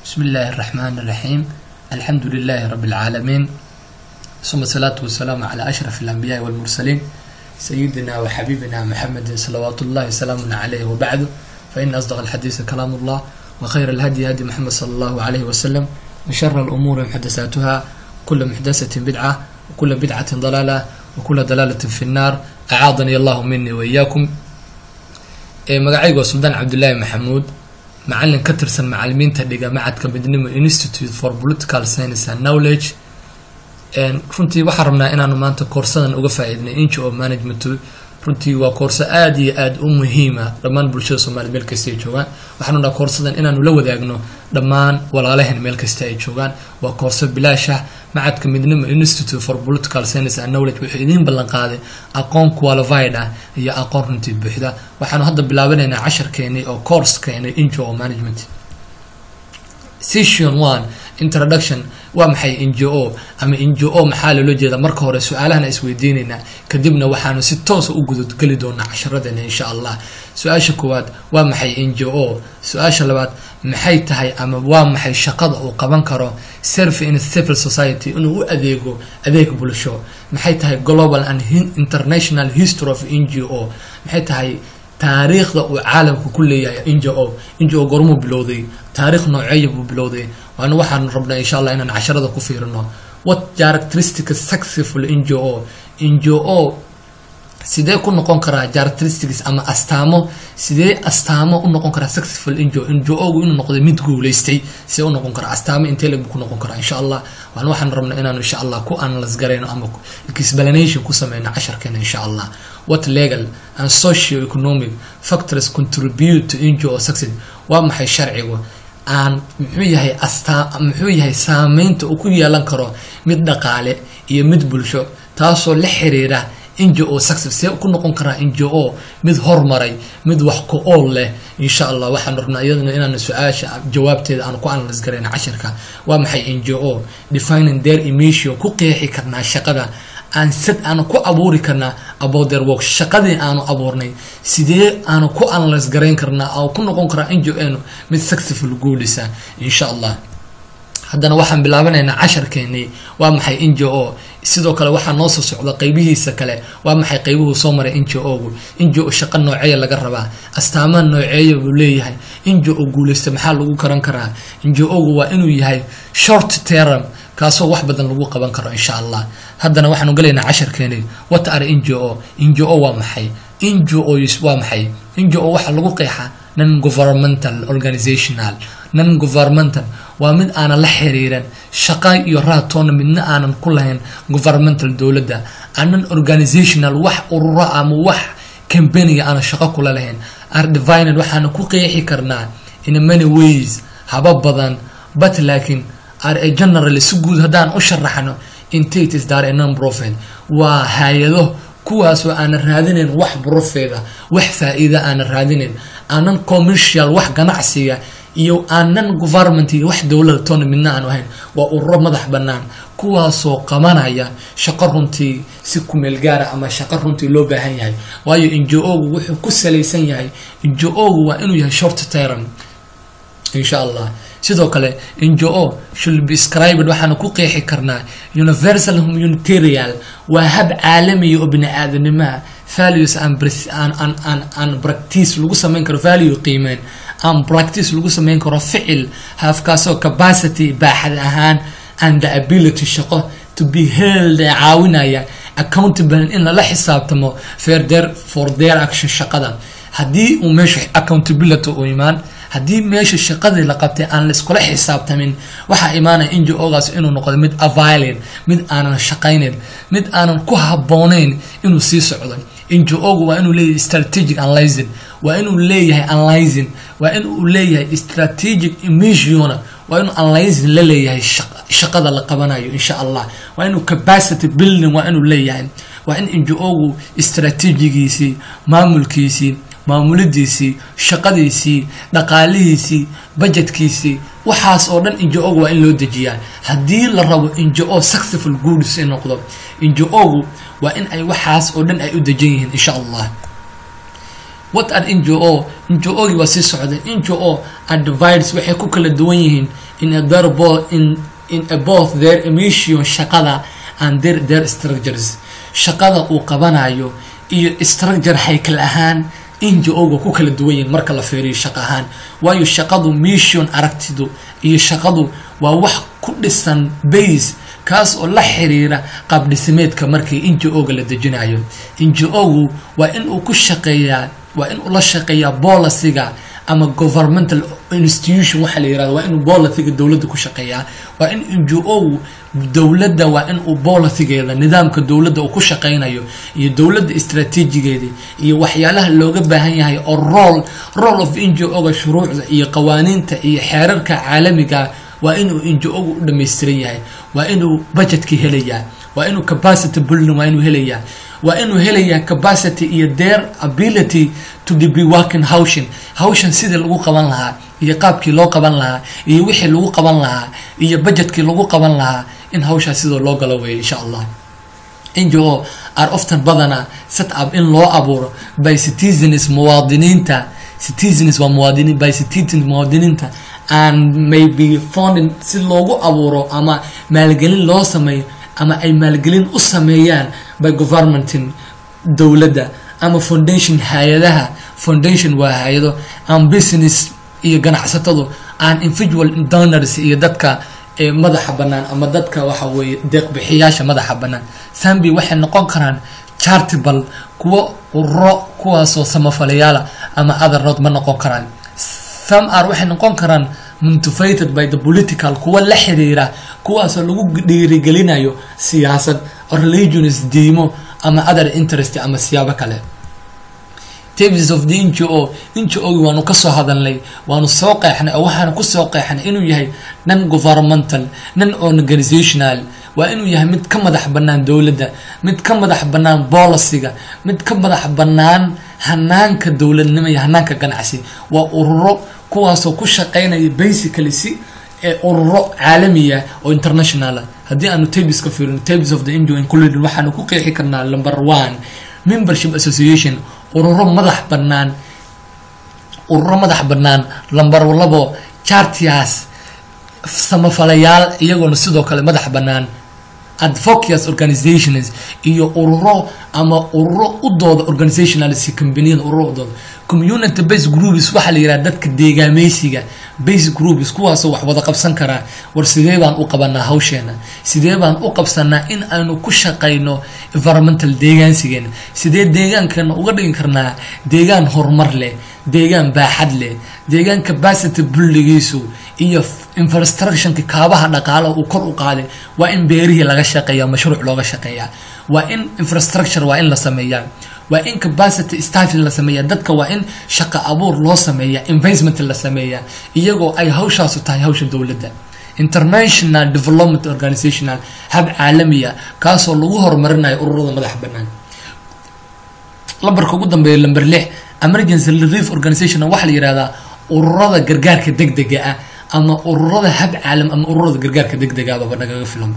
بسم الله الرحمن الرحيم الحمد لله رب العالمين ثم الصلاة والسلام على أشرف الأنبياء والمرسلين سيدنا وحبيبنا محمد صلوات الله وسلامنا عليه وبعد فإن أصدق الحديث كلام الله وخير الهدي هدي محمد صلى الله عليه وسلم وشر الأمور محدثاتها كل محدثة بدعة وكل بدعة ضلالة وكل ضلالة في النار أعاذني الله مني وإياكم magacaygu waa suldaan cabdulaahi maxamuud macalin ka tirsan macalimiinta dhiga macadka midnimo institute for political science and knowledge runtii waxaan rabnaa inaanu maanta koorsadan uga faa-iidnay inch of management runtii waa koorso aada iyo aada u muhiima dhammaan bulshada soomaliya meel kasta ay joogaan waxaanu dhaha koorsadan inaanu la wadaagno dhammaan walaalaheen meel kasta ay joogaan waa koorso bilaashah macadka midnimo institute for political science and knowledge wuxuu idiin ballan qaaday aqoon qualified ah iyo aqoon runtii buuxda waxaanu hadda bilaabanaynaa casharkeenii oo coursekeenay injo o management session one introduction waa maxay n j o ama n j o maxaa loola jeeda marka hore su-aalahana isweydiinaynaa kadibna waxaanu si toosa u gudageli doonaa casharadeena insha allah su-aasha koowaad waa maxay n j o su-aasha labaad maxay tahay ama waa maxay shaqada uu qaban karo serve in civil society inuu u adeego adeeg bulsho maxay tahay global and international history of n j o maxay tahay taariikhda uu caalamka ku leeyahay n j o n j o gormuu bilowday taarikh nooceeya buu bilowday waana waxaanu rabnaa insha allah inaan casharada ku fiirino what characteristic successful n j o n j o sidee ku noqon karaa characteristics ama astaamo sidee astaamo u noqon karaa successful n j o n j o gu inuu noqday mid guulaystay sidee u noqon karaa astaamo intee lag ku noqon karaa insha allah waana waxaan rabnaa inaanu insha allah ku analyse garayno ama explanation ku sameyno casharkeena insha allah what legal and socio-economic factors contribute to n j o success waa maxay sharcigu aan muxuu yahay astaa muxuu yahay saameynta uu ku yeelan karo mid dhaqaale iyo mid bulsho taasoo la xiriira n j o success see ku noqon karaa n j o mid hormaray mid wax ku ool leh insha allah waxaan rabnaa iyadana inaanu su-aasha jawaabteeda aanu ku analyse garayna cashirka waa maxay n j o defining their emission ku qeexi karnaa shaqada aan sad aanu ku abuuri karnaa about their work shaqadii aanu abuurnay sidee aanu ku analyse garayn karnaa oo ku noqon karaa n j o nu mid successful guulisa insha allah haddana waxaan bilaabanaynaa casharkeenii waa maxay n j o sidoo kale waxaa noo soo socda qeybihiisa kale waa maxay qeybuhu soo maray n j o gu n j o shaqo nooceeya laga rabaa astaamaha nooceeya buu leeyahay n j o guulaysta maxaa lagu karan karaa n j o gu waa inuu yahay short term kaasoo wax badan lagu qaban karo insha allah haddana waxaanu galaynaa casharkeeni what are n j o n j o waa maxay n j os waa maxay n j o waxaa lagu qeexaa non governmental organizational non governmental waa mid aanan la xiriiran shaqa iyo raatoona midna aanan ku lahayn governmental dowladda aanan organizational wax ururo ama wax cambaniga aanan shaqo kula lahayn ardivined waxaana ku qeexi karnaa in many ways haba badan but laakiin are a general si guud haddaan u sharaxno intates dar a non profit waa hay-ado kuwaasoo aanan raadinayn wax profeda wax faa-iida aanan raadinayn aanan commercial wax ganacsiga iyo aanan government iyo wax dowlada toona midna aanu ahayn waa ururo madax bannaan kuwaasoo qabanaya shaqo runtii si kumeel gaara ama shaqo runtii loo baahan yahay waayo n j o gu wuxuu ku salaysan yahay n j o gu waa inuu yahay short term insha allah sidoo kale n j o should be scribed waxaanu ku qeexi karnaa universal humanitarial waa hab caalamiya oo bini aadanimaha values an practice lagu sameyn karo value qiimeyn an practice lagu sameyn karo ficil hafkaasoo capacity baaxad ahaan and the ability shaqo to be held ee caawinaya accountable in lala xisaabtamo for their for their action shaqada haddii uu meesha accountability u imaan haddii meesha shaqadii la qabtay aan laiskula xisaabtamin waxaa imaanaya n j o-gaas inuu noqdo mid avilin mid aanan shaqaynayn mid aanan ku habooneyn inuu sii socdo n j o gu waa inuu leeyahay strategic analyzing waa inuu leeyahay analyzing waa inuu leeyahay strategic emissiona waa inuu analyzing la leeyahay shaqada la qabanayo insha allah waa inuu capacity building waa inuu leeyahay waa in n j o gu strategigiisii maamulkiisii maamulidiisii shaqadiisii dhaqaalihiisii bajetkiisii waxaas oo dhan n j o gu waa in loo dejiyaa haddii la rabo n j o successful goods in noqdo n j o gu waa in ay waxaas oo dhan ay u dejan yihiin insha allah what are ngo ngo-gi waa sii socday ngo are divides waxay ku kala duwan yihiin in a their bo in in a both their emission shaqada and their their structures shaqada uu qabanayo iyo structure haykal ahaan ngo-ga ku kala duwan yihiin marka la feeriyo shaqo ahaan waayo shaqadu mission aragtidu iyo shaqadu waa wax ku dhisan base kaas oo la xiriira qaab dhisimeedka markii ngo-ga la dejinayo ngo-gu waa in uu ku shaqeeyaa waa in uu la shaqeeyaa boliciga ama governmental institution waxaa la yirahda waa inuu boliciga dowladda ku shaqeeyaa waa in ngo-gu dowladda waa in uu bolicigeeda nidaamka dowladda uu ku shaqeynayo iyo dowladda istraatiijigeeda iyo waxyaalaha looga baahan yahay oo role role of ngo-ga shuruucda iyo qawaaniinta iyo xeerarka caalamiga waa inuu ngo-gu u dhammaystiran yahay waa inuu budgetkii helayaa waa inuu capacity building waa inuu helayaa waa inuu helayaa capacity iyo their ability to be working hawshin hawshan sidii lagu qaban lahaa iyo qaabkii loo qaban lahaa iyo wixii lagu qaban lahaa iyo budgetkii lagu qaban lahaa in hawshaas sidoo loo galo weeyo insha allah ngo are often badana set up in loo abuuro by citizens muwaadiniinta citizens waa muwaadiniin by citizens muwaadiniinta and may be founding si loogu abuuro ama maalgelin loo sameeyo ama ay maalgelin u sameeyaan by governmentin dowladda ama foundation hay-adaha foundation waa hay-ado and business iyo ganacsatadu and individual donors iyo dadka ee madaxa bannaan ama dadka waxa weeye deeqbixiyaasha madaxa bannaan sambi waxay noqon karaan chartable kuwo uro kuwaasoo samafalayaala ama other road ma noqon karaan some are waxay noqon karaan motivated by the political kuwa la xiriira kuwaasoo lagu dhiirigelinayo siyaasad religions diimo ama other interest ama siyaabo kale tavis of the ngo ngo waanu kasoo hadalnay waanu soo qeexnay oo waxaanu kusoo qeexnay inuu yahay non governmental non organizational waa inuu yahay mid ka madax bannaan dowladda mid ka madax bannaan boliciga mid ka madax bannaan hanaanka dowladnimo iyo hanaanka ganacsi waa ururo kuwaasoo ku shaqeynaya basically si ee ururo caalamiya oo internationala haddii aanu tabis ka fiirino tabis of the ngo included waxaanu ku qeexi karnaa number one membership association ururo madax bannaan ururo madax bannaan lambar labo chartias samafalayaal iyagoona sidoo kale madax bannaan advocates organizations iyo ururo ama ururo u dooda organizationals companiyada ururo u dooda community base groups waxaa la yidhaha dadka deegaameysiga base groups kuwaasoo wax wada qabsan karaa war sidee baan u qabanaa hawsheena sidee baan u qabsanaa in aanu ku shaqayno environmental deegaansigeena sidee deegaankeena uga dhigi karnaa deegaan horumar leh deegaan baaxad leh deegaan capacity bulligiisu iyo infrastructionka kaabaha dhaqaalaha uu kor u qaaday waa in beerihii laga shaqeeya mashruuc looga shaqeeyaa waa in infrastructure waa in la sameeyaa waa in capacity staffing la sameeya dadka waa in shaqo abuur loo sameeya investment la sameeya iyagoo ay hawshaasu tahay hawsha dowladda international development organizational hab caalamiya kaasoo lagu horumarinayo ururada madax bannaan lambarka ugu dambeeya lamber lix emergency relief organization waxaa la yihahdaa ururada gargaarka degdega ah ama ururada hab caalam ama ururada gargaarka degdegaababa nagaga filan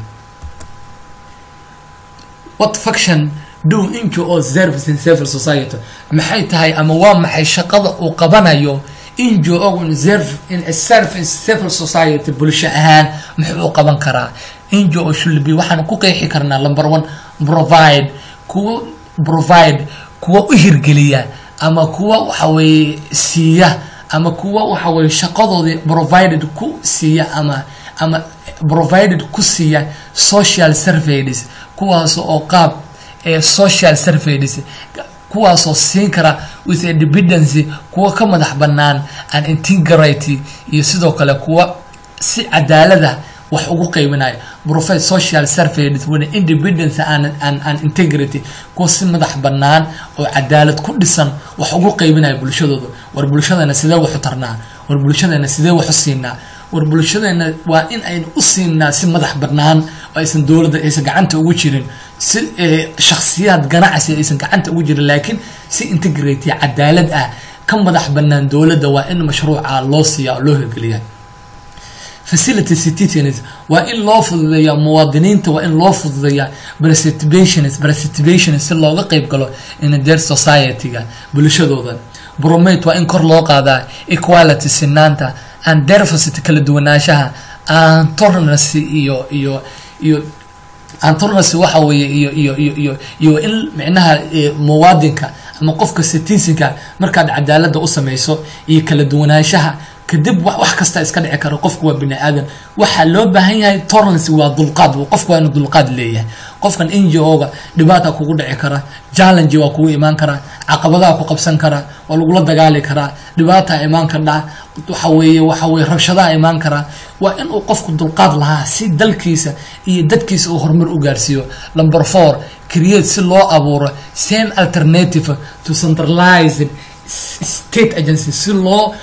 what faction do ngo service in civil society maxay tahay ama waa maxay shaqada uu qabanayo ngo in a service civil society bulsho ahaan muxuu qaban karaa ngo shulbi waxaan ku qeexi karnaa number one provide kuwa provide kuwa u hirgeliya ama kuwa waxa weeye siiya ama kuwa waxa weye shaqadoodii provided ku siiya ama ama provided ku siiya social surveys kuwaas oo qaab ee social surveys kuwaasoo siin kara with a dependency kuwa ka madax bannaan an integrity iyo sidoo kale kuwa si cadaalada wax ugu qeybinayo profet social surveys with independence and, and, and integrity kuwa si madax bannaan oo cadaalad ku dhisan wax ugu qeybinayo bulshadooda war bulshadeena sidee waxu tarnaa war bulshadeena sidee waxu siinaa war bulshadeena waa in aynu u siinaa si madax bannaan oo aysan dowladda aysan gacanta ugu jirin si shakhsiyaad ganacsi aysan gacanta ugu jirin laakiin si integrity cadaalad ah ka madax bannaan dowladda waa in mashruuca loo siiya oo loo hirgeliya facility citizens waa in loo fududeeya muwaadiniinta waa in loo fududeeya participations participations si looga qeyb galo in their society-ga bulshadooda bromate waa in kor loo qaadaa equality sinaanta and diversity kala duwanaanshaha and tolerance iyo iyo iyo antolerance waxa weeye iyo iyo iyo iyo iyo in micnaha muwaadinka ama qofka citizenka markaad cadaalada u samayso iyo kala duwanaanshaha kadib wax kasta iska dhici karo qofku waa bini aadan waxaa loo baahan yahay tolerance waa dulqaad qofku waa inuu dulqaad leeyahay qofkan n g o-ga dhibaata kugu dhici kara challenge waa kugu imaan karaa caqabadaha ku qabsan karaa waa lagula dagaali karaa dhibaataa imaan kardhaa waxa weeye waxa weye rabshadaha imaan karaa waa inuu qofku dulqaad lahaa si dalkiisa iyo dadkiisa uu horumar u gaarsiiyo number four create si loo abuuro same alternative to centralized state agency si loo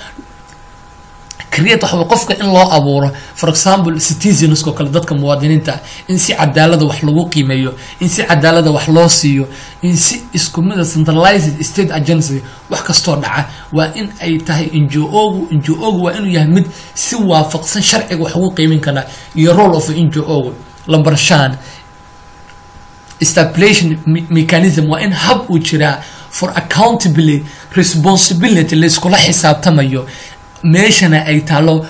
create waxa wey qofka in loo abuuro for example citizenskoo kale dadka muwaadiniinta in si cadaalada wax lagu qiimeeyo in si cadaalada wax loo siiyo in si isku mida centralized state agency wax kastoo dhaca waa in ay tahay ngo-gu ngo-gu waa inuu yahay mid si waafaqsan sharciga wax ugu qiimin karaa iyo role of ngo-gu number shan establishing mechanism waa in hab uu jiraa for accountability responsibility layskula xisaabtamayo meeshana ay taalo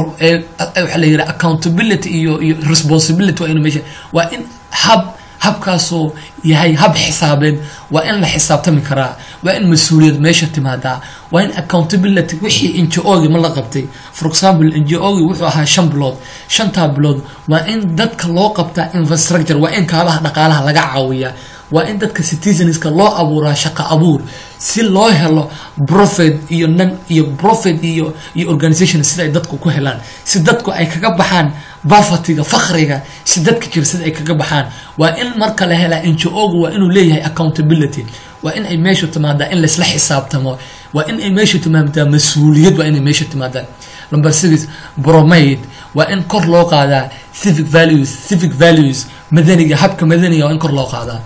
waxa la yidhaha accountability iyo iyo responsibility waa inu meesha waa in hab habkaasoo yahay hab xisaabeed waa in la xisaabtami karaa waa in mas-uuliyad meesha timaadaa waa in accountability wixii ngo-gi ma la qabtay for example ngo-gi wuxuu ahaa shan bilood shantaa bilood waa in dadka loo qabtaa infrastructure waa in kaabaha dhaqaalaha laga caawiyaa waa in dadka citizenska loo abuuraa shaqo abuur si loo helo profit iyo nan iyo profit iyo iyo organisation sida ay dadku ku helaan si dadku ay kaga baxaan bafatiga fakriga si dadka jira sida ay kaga baxaan waa in marka la helaa ngo-gu waa inuu leeyahay accountability waa in ay meeshu timaadaa in laysla xisaabtamo waa in ay meeshu timaadaa mas-uuliyad waa inay meesha timaadaan number six bromade waa in kor loo qaadaa civic values civic values madaniga habka madaniga waa in kor loo qaadaa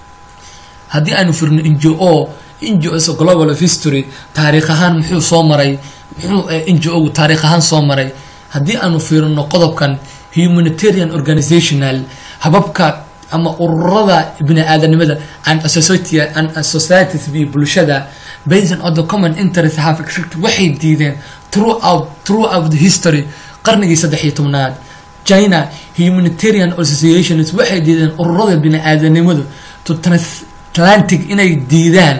haddii aanu firno ngo ngo global of history taariikh ahaan muxuu soo maray muxuu ngo taarikh ahaan soo maray haddii aanu fiirino qodobkan humanitarian organizational hababka ama ururada bini aadanimada and societies iyo bulshada based on the common interest have waxay diideen throughout throughout the history qarnigii saddex iyo tobnaad china humanitarian associations waxay diideen ururada bini aadanimadu to atlantic inay diidaan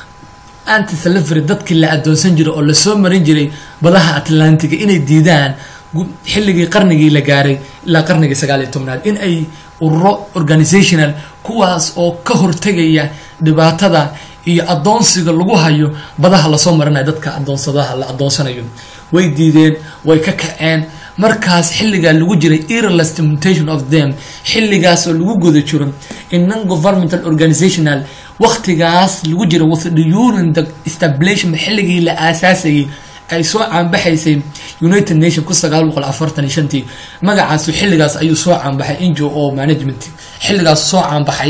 anti slavery dadkii la adoonsan jiray oo lasoo marin jiray badaha atlantiga inay diidaan xilligii qarnigii la gaaray ilaa qarnigii sagaal iyo tobnaad in ay ururo organizational kuwaas oo ka hortegaya dhibaatada iyo adoonsiga lagu hayo badaha lasoo marinayo dadka adoonsadaha la adoonsanayo way diideen way ka kaceen markaas xilligaa lagu jiray irrelastmentation of them xilligaas oo lagu guda jiro in non governmental organizational waktigaas lagu jira during the establishment xilligii la aasaasayay ay soo caanbaxaysay united nation kun sagaal boqol afartan iyo shantii magacaasu xilligaas ayuu soo caanbaxay ngo o management xilligaas soo caanbaxay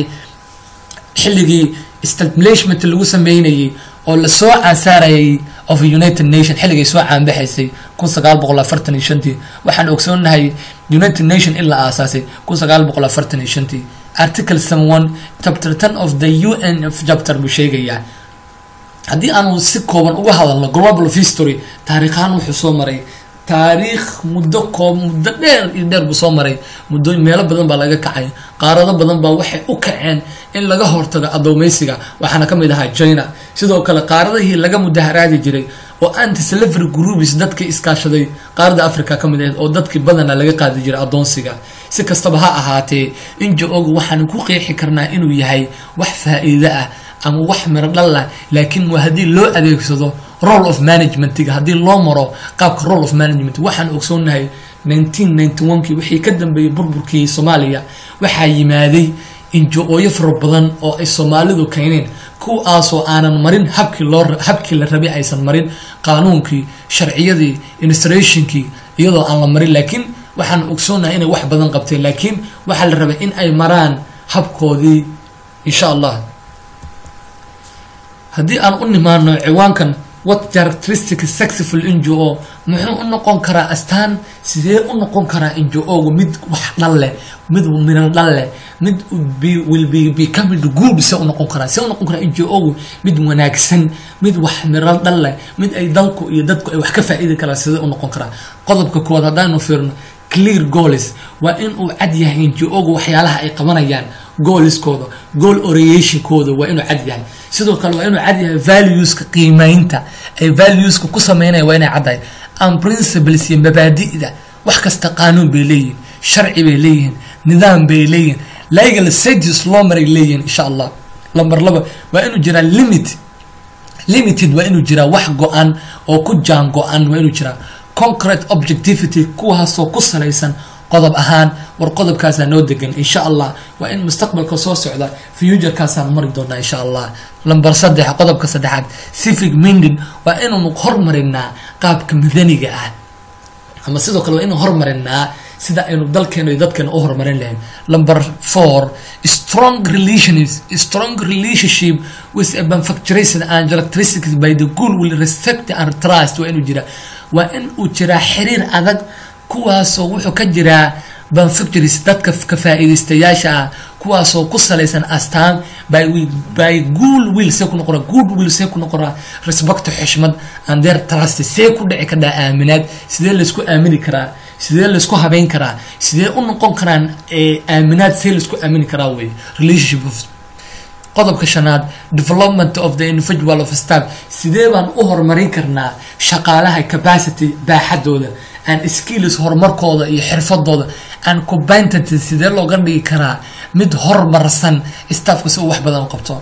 xilligii establishment lagu sameynayay oo lasoo caasaarayay of united nation xilligay soo caanbaxaysay kun sagaal boqol afartan iyo shantii waxaan ogsoonahay united nation in la aasaasay kun sagaal boqol afartan iyo shantii article seven chapter ten of the u n f chapter buu sheegayaa haddii aanu si kooban uga hadalno global of history taariikhaan wuxuu soo maray taariikh muddo koob muddo dheer iyo dheer buu soo maray muddo meelo badan baa laga kacay qaarado badan baa waxay u kaceen in laga hortago adoomeysiga waxaana kamid ahaa china sidoo kale qaaradihii laga mudaharaadi jiray oo anti slavery groups dadkii iskaashaday qaarada africa ka mid ahayd oo dadkii badana laga qaadi jiray adoonsiga si kastaba ha ahaatee injo-ogu waxaanu ku qeexi karnaa inuu yahay wax faa-iido ah ama wax miro dhal ah laakiin waa haddii loo adeegsado role of managementiga haddii loo maro qaabka role of management waxaan ogsoonahay nineteen ninety one kii wixii ka dambeeyey burburkii soomaaliya waxaa yimaaday injo-ooyo fara badan oo ay soomaalidu keeneen kuwaasoo aanan marin habkii loo habkii la rabay aysan marin qaanuunkii sharciyadii institutionkii iyadoo aan la marin laakiin waxaan ogsoonahay inay wax badan qabteen laakiin waxaa la rabay in ay maraan habkoodii insha allah haddii aan u nimaano ciwaankan what characteristic successful ngo muxuu u noqon karaa astaan sidee u noqon karaa ngo mid wax dhal leh mid miran dhal leh mid will be becoming good se u noqon karaa see u noqon karaa ngo mid wanaagsan mid wax miran dhal leh mid ay dalku iyo dadku ay wax ka faa'iidi karaan sidee u noqon karaa qodobka koowaad haddaanu fiirno clear goals waa in uu cad yahay ngo waxyaalaha ay qabanayaan gooliskooda goal oriationkooda waa inuu cad yahay sidoo kale waa inuu cad yahay valueska qiimeynta ay valueska ku sameynaya waa inay caddahay and principles iyo mabaadi'da wax kasta qaanuun bay leeyihin sharci bay leeyihiin nidaam bay leeyihin legal status loo maray leeyihin insha allah lambar laba waa inuu jiraa limit limited waa inuu jiraa wax go-an oo ku jaan go-an waa inuu jiraa concrete objectivity kuwaasoo ku salaysan qodob ahaan war qodobkaasaa noo degan insha allah waa in mustaqbalka soo socda futurekaasaan mari doonaa insha allah lamber saddex qodobka saddexaad civic minding waa inaanu hormarinaa qaabka madaniga ah ama sidoo kale waa inaan hormarinaa sida aynu dalkeena iyo dadkeena u horumarin lahayn number four strong relations strong relationship with a manufacturation and characteristics by the good will respect and trust waa inuu jiraa waa in uu jiraa xiriir adag kuwaasoo wuxuu ka jiraa manufacturers dadka ka faa'iidaystayaasha ah kuwaasoo ku salaysan astaan by by good will see ku noqora good will see ku noqora respect xishmad and their trust see ku dhici kadhaa aaminaad sidee laysku aamini karaa sidee laysku habeyn karaa sidee u noqon karaan aaminaad see laysku aamini karaa wey relationship qodobka shanaad development of the individual of staff sidee baan u horumarin karnaa shaqaalaha capacity baaxadooda and skills horumarkooda iyo xirfadooda and competency sidee looga dhigi karaa mid horumarsan staffka si uu wax badan u qabto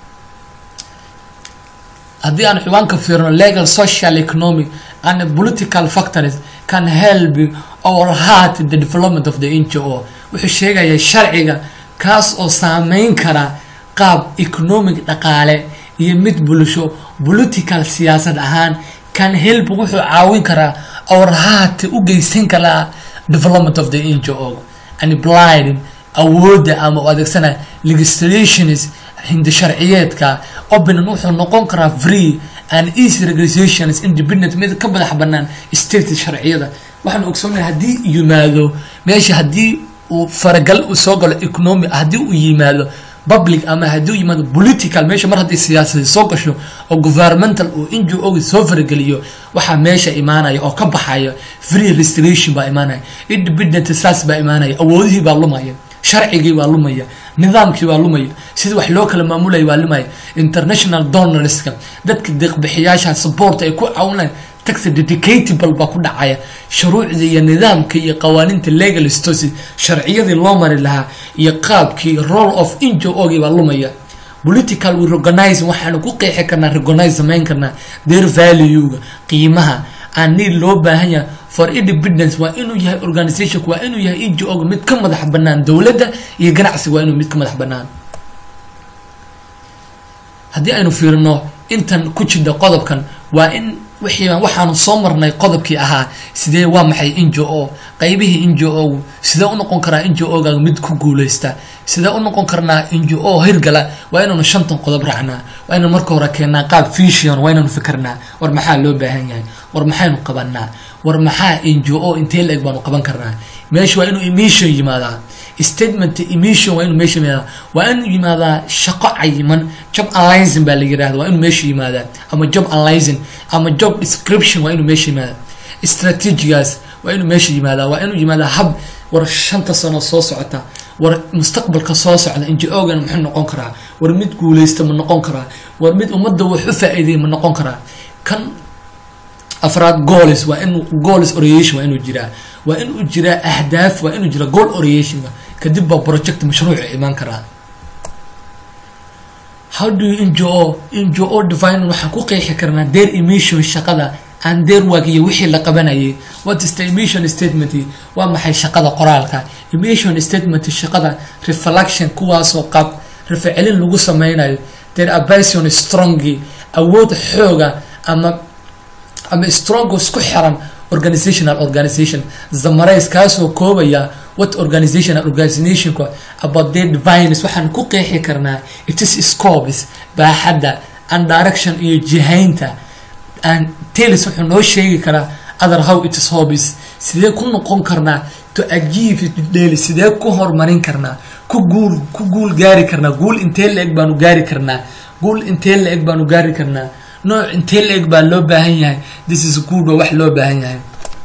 haddii aan ciwaanka fiirno legal social economic and political factors can help or hurt the development of the ngo wuxuu sheegayaa sharciga kaas oo saameyn kara qaab economic dhaqaale iyo mid bulsho political siyaasad ahaan can help wuxuu caawin karaa or hurt u geysan karaa development of the ngo and blind awoodda ama u adeegsanaya legislations hindi sharciyeedka openan wuxuu noqon karaa free and easy regulations independent mid ka madax banaan state sharciyada waxaan ogsoonahay haddii yimaado meesha haddii uu faragal uu soo galo economic haddii uu yimaado public ama haddii uu yimaado political meesha mar haddii siyaasadi soo gasho oo governmental uu ngo soo farageliyo waxaa meesha imaanaya oo ka baxaya free restoration baa imaanaya independent saas baa imaanaya awoodihii baa lumaya sharcigii baa lumaya nidaamkii baa lumaya sidii wax loo kala maamulaya baa lumaya international donorska dadka deeqbixiyaasha support ay ku caawinayaan tax dedicatable baa ku dhacaya shuruucdii iyo nidaamka iyo qawaaniinta legal stosi sharciyadii loo mari lahaa iyo qaabkii role of ngo-gii baa lumaya political reorganizing waxaanu ku qeexi karnaa recognize samayn karnaa their value-ga qiimaha aan need loo baahan yahay for independence waa inuu yahay organizationku waa inuu yahay ngo-ga mid ka madax banaan dowladda iyo ganacsiga waa inuu mid ka madax banaan haddii aynu fiirino intan ku jidha qodobkan waa in wixii waxaanu soo marnay qodobkii ahaa sidee waa maxay ngo qaybihii ngo sidee u noqon karaa ngo-ga mid ku guuleysta sidee u noqon karnaa ngo hirgala waa inaanu shantan qodob raacnaa waa inanu marka hore keennaa qaab vision waa inaanu fikirnaa war maxaa loo baahan yahay war maxaynu qabanaa war maxaa ngo intee la-eg baanu qaban karnaa meesha waa inuu emission yimaadaa statement emission waa inuu meesha yimaadaa waa inuu yimaadaa shaqo cayiman job analyzing baa la yidhahda waa inuu meesha yimaadaa ama job analyzing ama job description waa inuu meesha yimaadaa strategigaas waa inuu meesha yimaadaa waa inuu yimaadaa hab war shanta sano soo socota war mustaqbalka soo socda ngo-gan muxuu noqon karaa war mid guuleysta ma noqon karaa war mid ummadda wax u faa-iiday ma noqon karaa kan afraad goals waa in goals oriation waa inuu jiraa waa inuu jiraa ahdaaf waa inuu jiraa goal oriation kadib baa project mashruuca imaan karaa how do you ngo ngo divine waxaan ku qeexi karnaa their emission shaqada and their work iyo wixii la qabanayay what is the emission statement waa maxay shaqada qoraalka emission statement shaqada reflection kuwaasoo qab rafcelin lagu sameynayo their abasion strongi awood xooga ama ama strong isku xiran organizational organization zamarays kaasoo koobaya what organizational organizationka about their divines waxaan ku qeexi karnaa it is scopes baaxadda and direction iyo jihaynta and talis wuxuu noo sheegi karaa other how it is hobbies sidee ku noqon karnaa to achieve it daily sidee ku horumarin karnaa ku guul ku guul gaari karnaa guul intee la-eg baanu gaari karnaa guul intee la-eg baanu gaari karnaa nooc intee la-eg baa loo baahan yahay this is good waa wax loo baahan yahay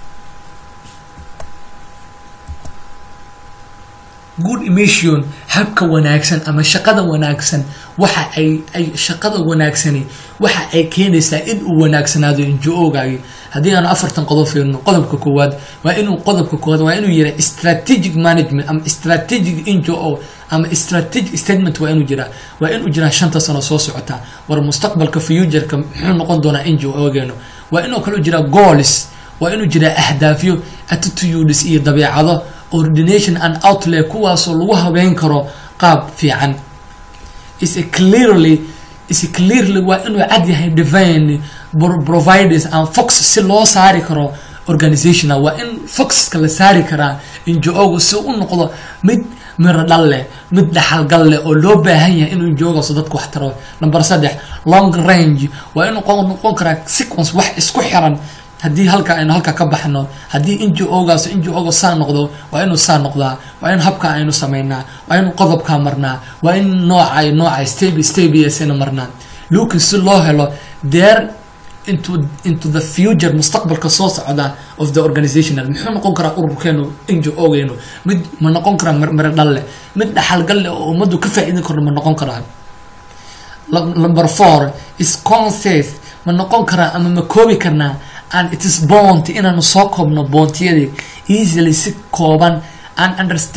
good emission habka wanaagsan ama shaqada wanaagsan waxa ay ay shaqada wanaagsani waxa ay keenaysaa in uu wanaagsanaado injo-ogaagi haddii aanu afartan qodob fiirno qodobka koowaad waa inuu qodobka koowaad waa inuu yira strategic management ama strategic injo ama strategic statement waa inuu jiraa waa inuu jiraa shanta sano soo socota war mustaqbalka futureka muxuu noqon doonaa injo-ogeenu waa inuu kaloo jiraa goals waa inuu jiraa ahdaafyo attitudes iyo dabeecado ordination and outlay kuwaasoo lagu habeyn karo qaab fiican is clearly is clearly waa inuu cad yahay divine providers and fox si loo saari karo organizational waa in foxka la saari karaa injo-ogu si u noqdo mid miro dhal leh mid dhaxalgal leh oo loo baahan yahay inuu injo-ogaas dadka wax taro number saddex long range waa inuu noqon karaa sequence wax isku xiran haddii halka aynu halka ka baxno haddii injo-ogaas injo-oga saa noqdo waa inuu saa noqdaa waa in habka aynu sameynaa waa in qodobkaa marnaa waa in noocay noocay step stepsna marnaa lukin si loo helo there into into the future mustaqbalka soo socda of the organizational muxuu noqon karaa ururkeenu injo-ogeenu mid ma noqon karaa miro dhal leh mid dhaxalgal leh oo ummaddu ka faa-iidin karno ma noqon karaa number four is concept ma noqon karaa ama ma koobi karnaa and it is bont inaanu soo koobno boontiyadii easily si kooban and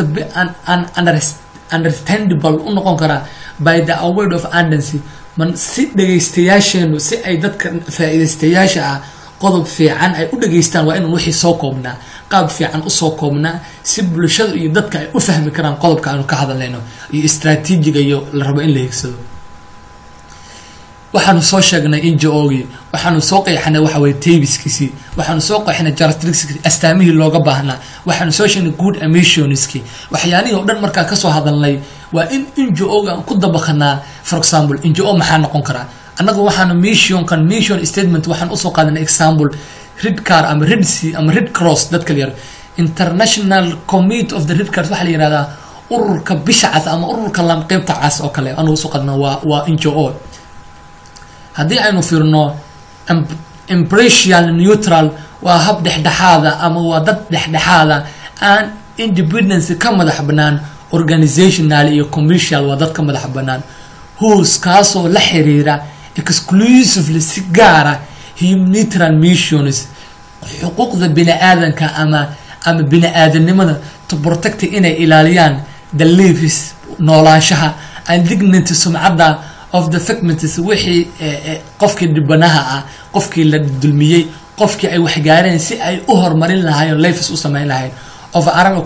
understandable u noqon karaa by the award of andancy man si dhegaystayaasheenu si ay dadka faa-iidaystayaasha ah qodob fiican ay u dhageystaan waa inaan wixii soo koobnaa qaab fiican usoo koobnaa si bulshada iyo dadka ay u fahmi karaan qodobka aanu ka hadlayno iyo istraatiijiga iyo la rabo in la higsado waxaanu soo sheegnay injo-ogii waxaanu soo qeexnay waxa weye tabiskiisii waxaanu soo qeexnay characteristics astaamihii looga baahnaa waxaanu soo sheegnay good emissionski waxyaalihii oo dhan markaa kasoo hadalnay waa in injo-oga aan ku dabaqanaa for example injo-o maxaa noqon karaa annagu waxaanu missionkan mission statement waxaan usoo qaadanay example red car ama red sea ama red cross dadka yar international committee of the red cars waxaa la yihahdaa ururka bisha cas ama ururka lanqeybta cas oo kale anugu usoo qaadana waa waa injo-o haddii aynu fiirno imprecial neutral waa hab dhexdhexaada ama waa dad dhexdhexaada aan independence ka madax banaan organizational iyo commercial waa dad ka madax banaan hoos kaasoo la xiriira exclusively si gaara humanitarian missions xuquuqda bini aadanka ama ama bini aadanimada to protect inay ilaaliyaan the lives noolaanshaha and dignity sumcadda of the segments wixii qofkii dhibanaha ah qofkii la dulmiyey qofkii ay waxgaareen si ay u horumarin lahaayeen lafis u sameyn lahayn of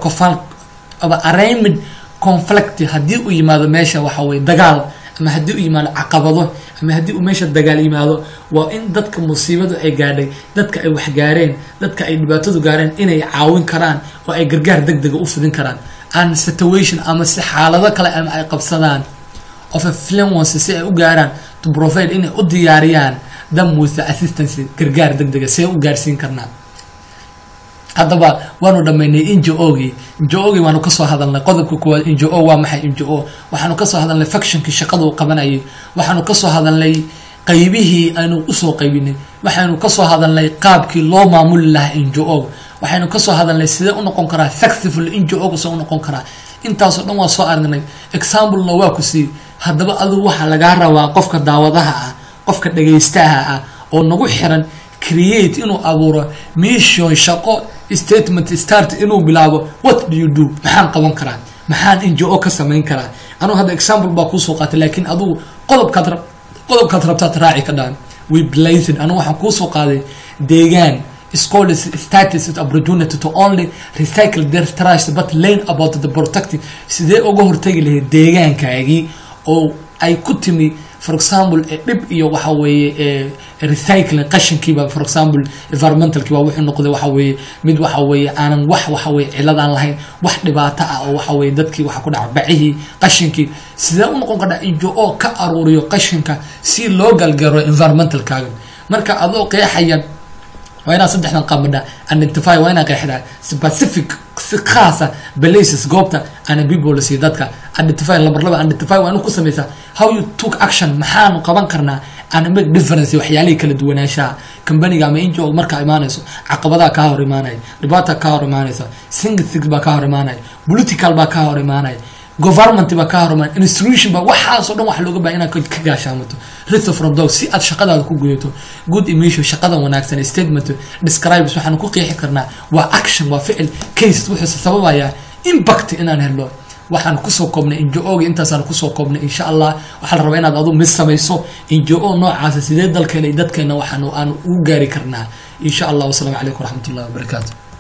arraignment conflict haddii uu yimaado meesha waxa weye dagaal ama haddii uu yimaado caqabado ama haddii uu meesha dagaal yimaado waa in dadka musiibadu ay gaadhay dadka ay waxgaareen dadka ay dhibaatadu gaareen inay caawin karaan oo ay gargaar deg dega u fidin karaan an situation ama si xaalado kale ama ay qabsadaan of influence si ay u gaaraan to provide inay u diyaariyaan them with the assistance gargaar deg dega see u gaarsiin karnaa haddaba waanu dhamaynay injo-ogii injo-ogii waanu kasoo hadalnay qodobka koowaad injo-o waa maxay injo-o waxaanu kasoo hadalnay factionkii shaqadu qabanayay waxaanu kasoo hadalnay qaybihii aynu usoo qaybinay waxaynu kasoo hadalnay qaabkii loo maamuli lahaa injo-o waxaynu kasoo hadalnay sidee u noqon karaa successful injo-oga see u noqon karaa intaasoo dhan waa soo aragnay examplena waa ku sii haddaba adigu waxaa lagaa rabaa qofka daawadaha ah qofka dhagaystaha ah oo nagu xiran create inuu abuuro mission shaqo statement start inuu bilaabo what do you do maxaan qaban karaa maxaan injo-o ka samayn karaa anugu hadda example baa kuusoo qaatay laakiin adugu qodobkaad ra qodobkaad rabtaad raaci ka dhaan we blazed anugu waxaan kuusoo qaaday deegaan scholars status opportunity to only recycle their trash but learn about the protecting sidee uga hortagi lahayd deegaankaagii oo ay ku timi for example dhib iyo waxa weeye recycling qashinkiiba for example environmentalkiiba wuxuu noqday waxa weeye mid waxa weeye aanan wax waxa weye cilad aan lahayn wax dhibaato ah oo waxa weye dadkii waxa ku dhaca bacihii qashinkii sidee u noqon kardhaa injo oo ka aruuriyo qashinka si loo galgaro environmentalkaaga marka adoo qeexaya waa inaad saddexdan qabadha identify waa inaad qeexdaa specific si khaasa places goobta ana people si dadka identify lambar laba identify waa inu ku samaysaa how you took action maxaanu qaban karnaa ana make difference waxyaalihii kala duwanaanshaha kambaniga ama injo markaa imaanayso caqabadaha kaa hor imaanaya dhibaata kaa hor imaanaysa singthig baa kaa hor imaanaya political baa kaa hor imaanaya government baa kaa hor imaanaya institution baa waxaasoo dhan wax looga baaha inaad ka gaashaamato rito from dog si aad shaqadaada ku gudato good emission shaqadan wanaagsan statement describes waxaanu ku qeexi karnaa waa action waa ficil case wuxuuse sababayaa impact inaan helo waxaan kusoo koobnay injo-oga intaasaan kusoo koobnay insha allah waxaa la rabaa inaad adu mid samayso injo-o noocaasa sidee dalkeena iyo dadkeena waxaan aan ugu gaari karnaa insha allah wasalaamu calaykum waraxmat ullahi wabarakaatu